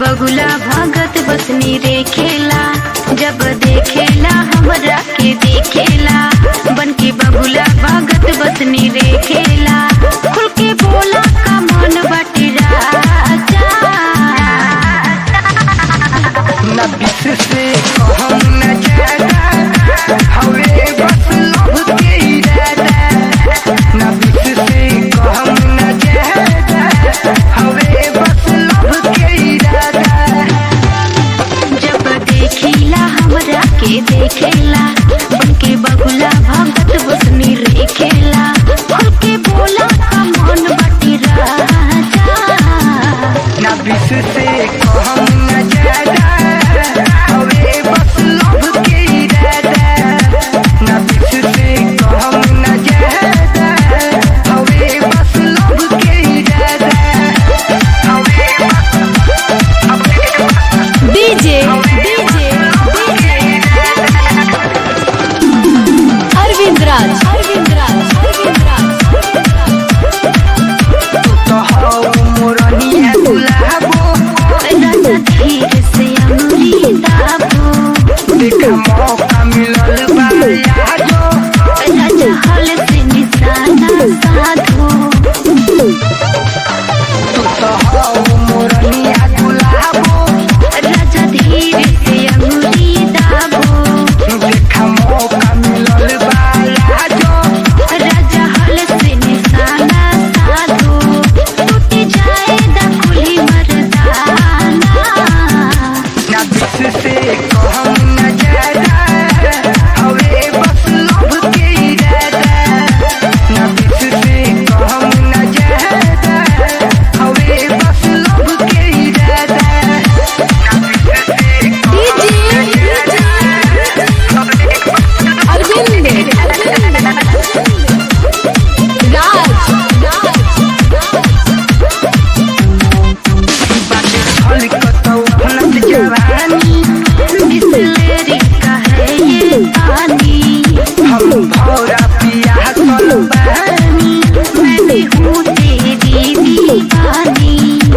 बगुला भगत बसनी रे खेला जब देखेला हमरा के देखेला बन के बगुला भगत बसनी रे खेला खुल के बोला का मन बाटे राजा न बिस से कहम न ज्यादा हवे बस लव के इरादा न बिस से कहम न ज्यादा हवे बस लव के इरादा जब देखिला हमरा के देखेला बन के बगुला भगत बसनी रे खेला खुल के बोला का मन बाटे राजा न बिस से कहम न ज्यादा हवे बस लव के इरादा न बिस से कहम न ज्यादा हवे बस लव के इरादा हवे बस हवे बस डीजे डीजे अरविंद राज अरविंद राज अरविंद राज तो हौ मोरनिया गुलाबो राजा धीर से अंगुली दाबो देख मौका मिलल बा यादो राजा हल से निशाना साधो तू तो हौ मोरनिया गुलाबो राजा धीर से अंगुली दाबो देख मौका मिलल बा यादो राजा हल से निशाना साधो टूट जाए दकुली मर्दाना ना बिस से कहम न ज्यादा हवे बस लव के इरादा ना बिस से कहम न ज्यादा हवे बस लव के इरादा ना बिस से डीजे अरविंद राज बाटे छल कतौ फनत जवानी बिसलेरी का है ये पानी हम भौरा पिया कल बानी मैं भी हूँ तेरी दीवानी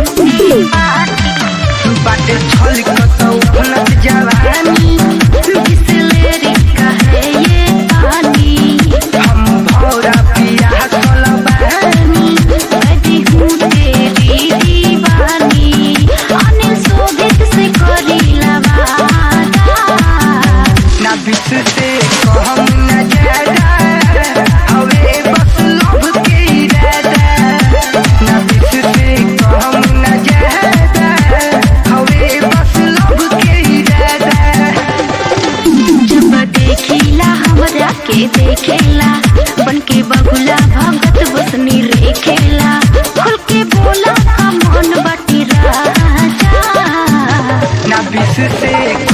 बाटे छल कतौ फनत जवानी बिसलेरी का है ये पानी हम भौरा पिया कल बानी मैं भी हूँ तेरी दीवानी अनिल शोभित से करी लवादा ना बिस से कहम न ज्यादा हवे बस लव के इरादा ना बिस से कहम न ज्यादा हवे बस लव के इरादा जब देखिला हमरा के देखेला बन के बगुला भगत बसनी रे खेला खुल के बोला का मन बाटी राजा ना बिस से